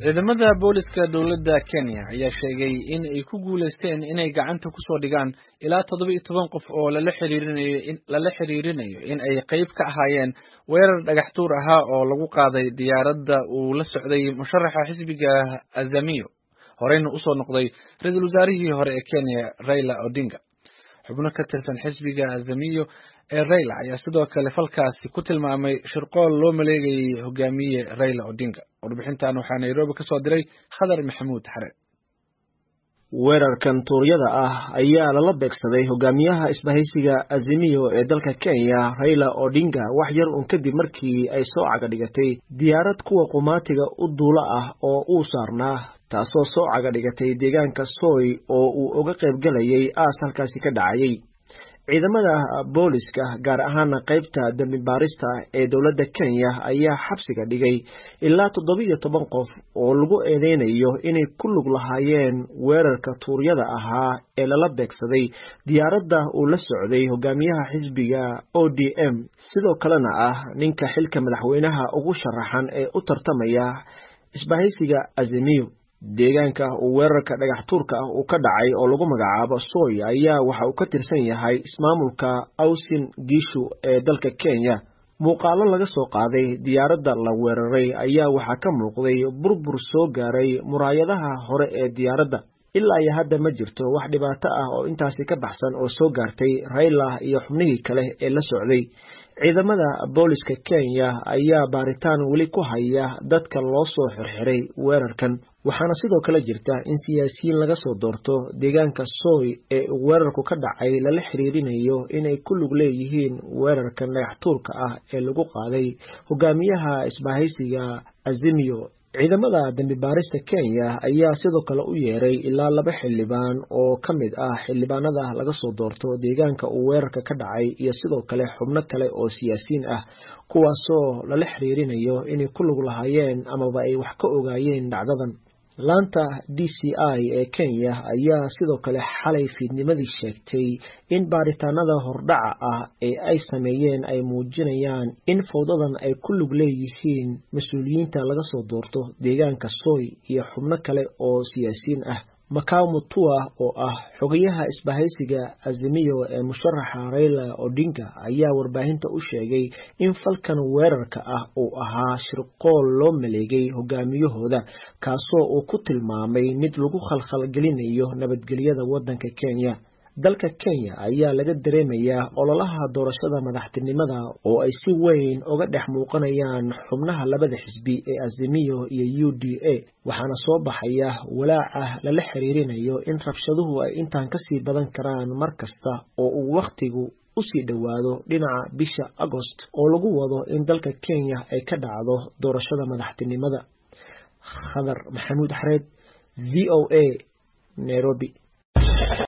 ciidamada booliska dowladda kenya ayaa sheegay in ay ku guuleysteen inay gacanta kusoo dhigaan ilaa toddoba iyo toban qof oo lala xiriirinayo lala xiriirinayo in ay qayb ka ahaayeen weerar dhagax tuur ahaa oo lagu qaaday diyaaradda uu la socday musharaxa xisbiga azamiyo horeyna usoo noqday ra-iisul wasaarihii hore ee kenya raila odinga xubno ka tirsan xisbiga azamiyo ee raila ayaa sidoo kale falkaasi ku tilmaamay shirqool loo maleegayay hogaamiye raila odinga warbixintan waxaa nairobi ka soo diray khadar maxamuud xare weerarkan tuuryada ah ayaa lala beegsaday hogaamiyaha isbahaysiga azimiyo ee dalka kenya raila odinga wax yar un kadib markii ay soo caga dhigatay diyaarad kuwa qumaatiga u duulo ah oo uu saarnaa taasoo soo caga dhigatay deegaanka soy oo uu uga qaybgelayay aas halkaasi ka dhacayay ciidamada booliska gaar ahaana qaybta dembi baarista ee dowladda kenya ayaa xabsiga dhigay ilaa toddobiiyo toban qof oo lagu eedeynayo inay ku lug lahaayeen weerarka tuuryada ahaa ee lala beegsaday diyaaradda uu la socday hogaamiyaha xisbiga o d m sidoo kalena ah ninka xilka madaxweynaha ugu sharaxan ee u tartamaya isbahaysiga azimiyo deegaanka uu weerarka dhagax tuurka ah uu ka dhacay oo lagu magacaabo soy ayaa waxa uu ka tirsan yahay ismaamulka awsin giishu ee dalka kenya muuqaalo laga soo qaaday diyaaradda la weeraray ayaa waxaa ka muuqday burbur soo gaaray muraayadaha hore ee diyaaradda ilaa iyo hadda ma jirto wax dhibaato ah oo intaasi ka baxsan oo soo gaartay raila iyo xubnihii kale ee la socday ciidamada booliska kenya ayaa baaritaan weli ku haya dadka loo soo xirxiray weerarkan waxaana sidoo kale jirta in siyaasiyiin laga soo doorto deegaanka soy ee uu weerarku ka dhacay lala xiriirinayo inay ku lug leeyihiin weerarkan dhagax tuurka ah ee lagu qaaday hogaamiyaha isbahaysiga azimiyo ciidamada dembi baarista kenya ayaa sidoo kale u yeeray ilaa laba xildhibaan oo ka mid ah xildhibaanada laga soo doorto deegaanka uu weerarka ka dhacay iyo sidoo kale xubno kale oo siyaasiyiin ah kuwaasoo lala xiriirinayo inay ku lug lahaayeen amaba ay wax ka ogaayeen dhacdadan laanta d c i ee kenya ayaa sidoo kale xalay fiidnimadii sheegtay in baaritaanada hordhaca ah ee ay sameeyeen ay muujinayaan in fowdadan ay ku lug leeyihiin mas-uuliyiinta laga soo doorto deegaanka soy iyo xubno kale oo siyaasiyiin ah macao mutua oo ah xogayaha isbahaysiga azimiyo ee musharaxa raila odinga ayaa warbaahinta u sheegay in falkan weerarka ah uu ahaa shirqool loo maleegay hogaamiyahooda kaasoo uu ku tilmaamay mid lagu khalkhalgelinayo nabadgelyada waddanka kenya dalka kenya ayaa laga dareemayaa ololaha doorashada madaxtinimada oo ay si weyn uga dhex muuqanayaan xubnaha labada xisbi ee azimiyo iyo u d a waxaana soo baxaya walaaca lala xiriirinayo in rabshaduhu ay intaan kasii badan karaan mar kasta oo uu wakhtigu usii dhowaado dhinaca bisha agost oo lagu wado in dalka kenya ay ka dhacdo doorashada madaxtinimada khadar maxamuud xareed v o a nairobi